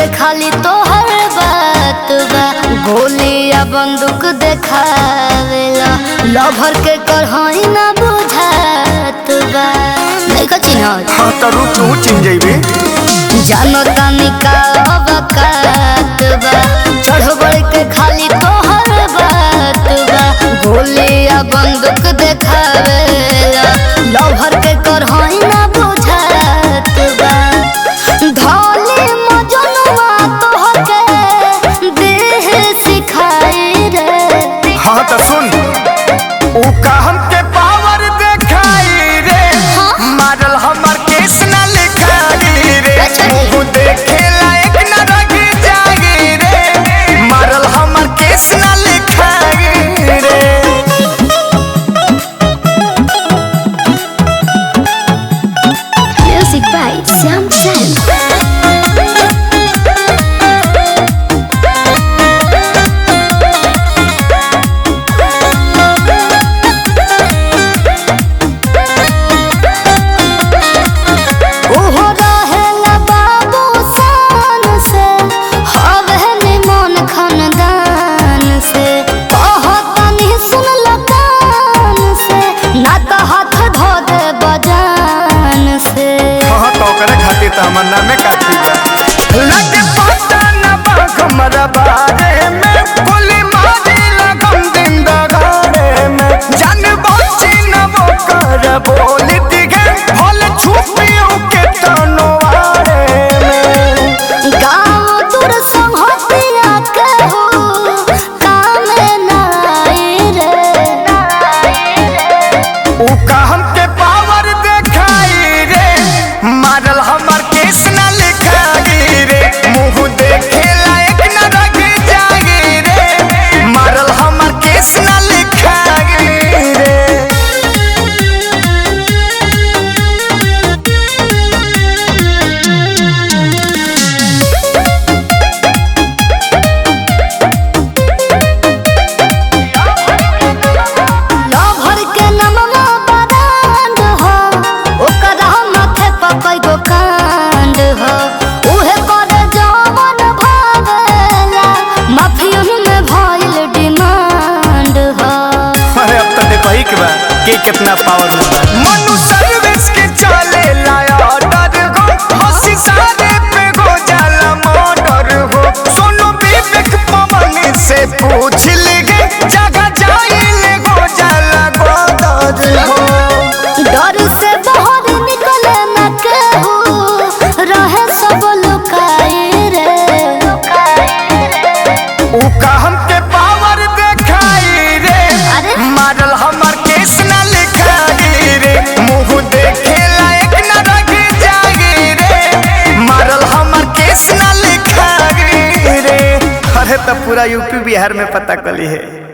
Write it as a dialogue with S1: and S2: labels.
S1: के खाली तोहर बात बा गोली या बंदूक देखावेला लभर के करहई ना बुझात बा नहीं का चिन्हत
S2: हाँ तो रुक तू चिन जइबे
S1: जानो तानी का अवकात बा चढ़ बढ़ के खाली तोहर बात बा गोली या बंदूक देखावेला लभर के करहई ना बुझात बा धोली मजनुआ तोहके देह सिखाई रे
S2: हाँ तो सुन ऊ का हमके पावर देखाई रे मारल हमर केस ना लिखाई रे
S1: अच्छा जी।
S2: मुंह देखे लायक ना रही जागी रे मारल हमर केस ना लिखाई रे
S1: Music by Sam Sam. ओहो रहेला बाबू शान से, हवे निमन खानदान से। कहतनी सुनल कान से, ना त हाथ धो दे बजान से
S2: हाँ तो करे खातिर तो हमर नामे काटी बा लगे पता न बा हमरा बारे में गोली मारी लगम दिन दगारे में जान बची न वो कर बोली दिखे हल छुपियों के तनवारे में
S1: गाँव दूर संहतिया के हो, कामे ना आई रे।
S2: ऊ का हमके पावर देखाई रे मारल हमर केस न लिखाई रे मुंह देखे लायक न रही जागी रे मारल हमर केस न लिखाई रे
S1: लभर के नमवा बरांड हो, ओकरा माथे पर कईगो कांड हो। उहे करे जवन भावेला, माफियन में भइल डिमांड हो।
S2: अरे अब तो देखो ही के बा के कितना पावर में बा मनु सर्विस के चले लाया ऑर्डर हो हंसी सारे पे गो जाला मर्डर हो सोनू विवेक पवन से पूछ लेगे जगह जाइले गो जाला गोदर हो
S1: डर से बाहर निकले न केहू, रहे सब लुकाए रे
S2: ऊ का हमके पावर देखाई रे
S1: अरे?
S2: मारल हमर केस न लिखाई रे मुंह देखे लायक न रही जागी रे मारल हमर केस न लिखाई रे अरे तो पूरा यूपी बिहार में पता कली है